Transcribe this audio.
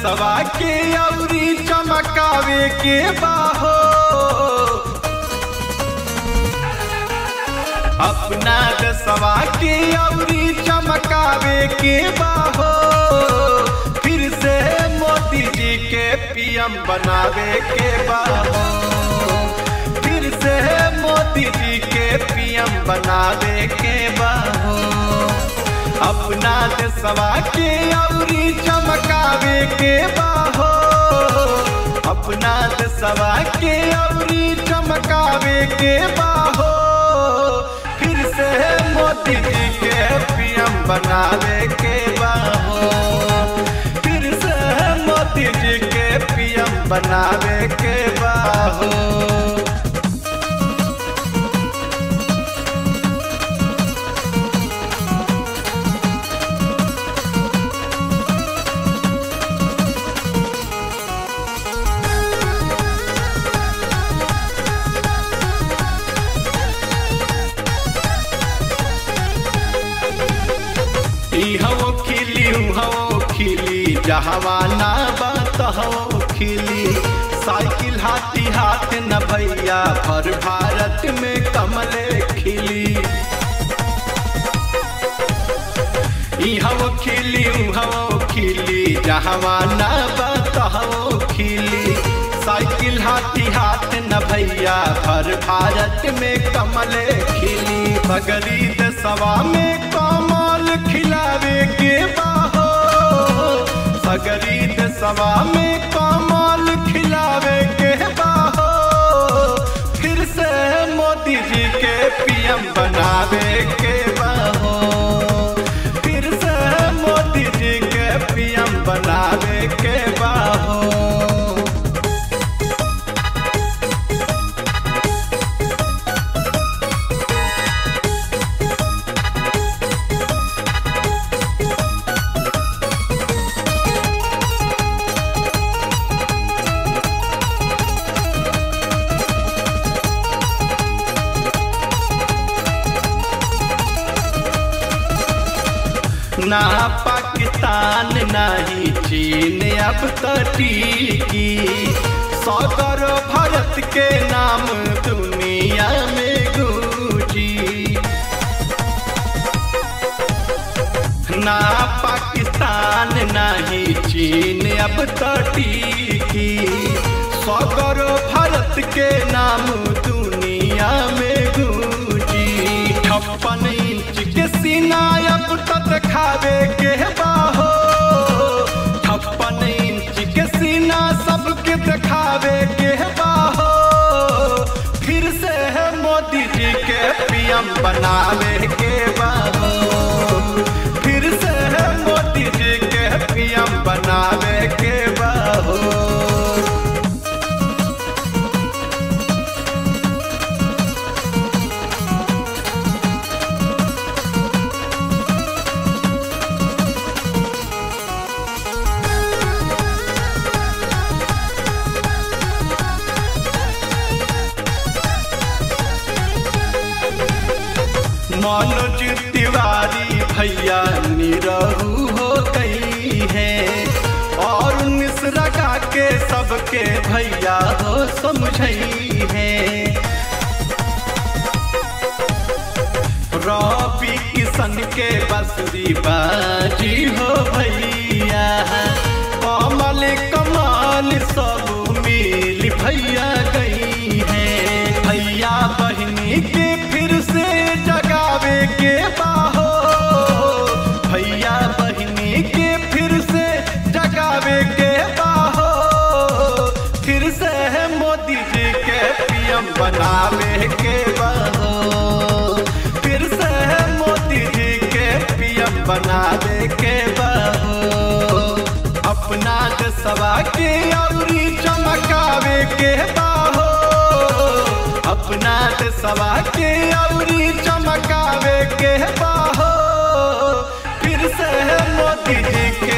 देशवा के अउरी चमकावे के बाहो अपना देशवा के अउरी चमकावे के बाहो फिर से मोदी जी के पीएम बनावे के बाहो फिर से मोदी जी के पीएम बनावे के बाहो अपना देशवा के अउरी चमकावे के बाहो अपना देशवा के अउरी चमकावे के बाहो फिर से मोदी जी के पीएम बनावे के बाहो फिर से मोदी जी के पीएम बनावे के बाहो इहो खिली उहो खिली जहवाना बात हो खिली साइकिल हाथी हाथ न भैया भर भारत में कमले खिली इहो खिली उहो खिली जहवाना बात हो खिली साइकिल हाथी हाथ न भैया भर भारत में कमले खिली बगरी दसवा में कमल खिलावे के बाहो सगरी दसवा में कमल खिलावे के बाहो फिर से मोदी जी के पीएम बनावे के बाहो फिर से मोदी जी के पीएम बनावे के बाहो ना पाकिस्तान नहीं चीन अब तो टीकी सौकर भारत के नाम दुनिया में गूंजी ना पाकिस्तान नहीं चीन अब तो टीकी सौकर भारत के नाम दुनिया में गूंजी छप्पन इंच के सीना अब तो दिखावे के बाहो छप्पन इंच के सीना सबके दिखावे के बाहो फिर से है मोदी जी के पीएम बनावे के बाहो फिर से है मोदी जी के पीएम बनावे के बाहो मनोज तिवारी भैया निरहू हो गई है और मिश्रा का के सबके भैया हो समझई है रवि किशन के बसरी बाजी हो भैया कमल कमाल सब मिल भैया गई है भैया बहनी के फिर से जगावे के बाहो भैया बहनी के फिर से जगावे के बाहो फिर से है मोदी जी के पीएम बनावे के बाहो फिर से है मोदी जी के पीएम बनावे के बाहो अपना देशवा के अउरी चमकावे के बाहो अपना देशवा के अउरी चमकावे के बाहो फिर से है मोदी जी के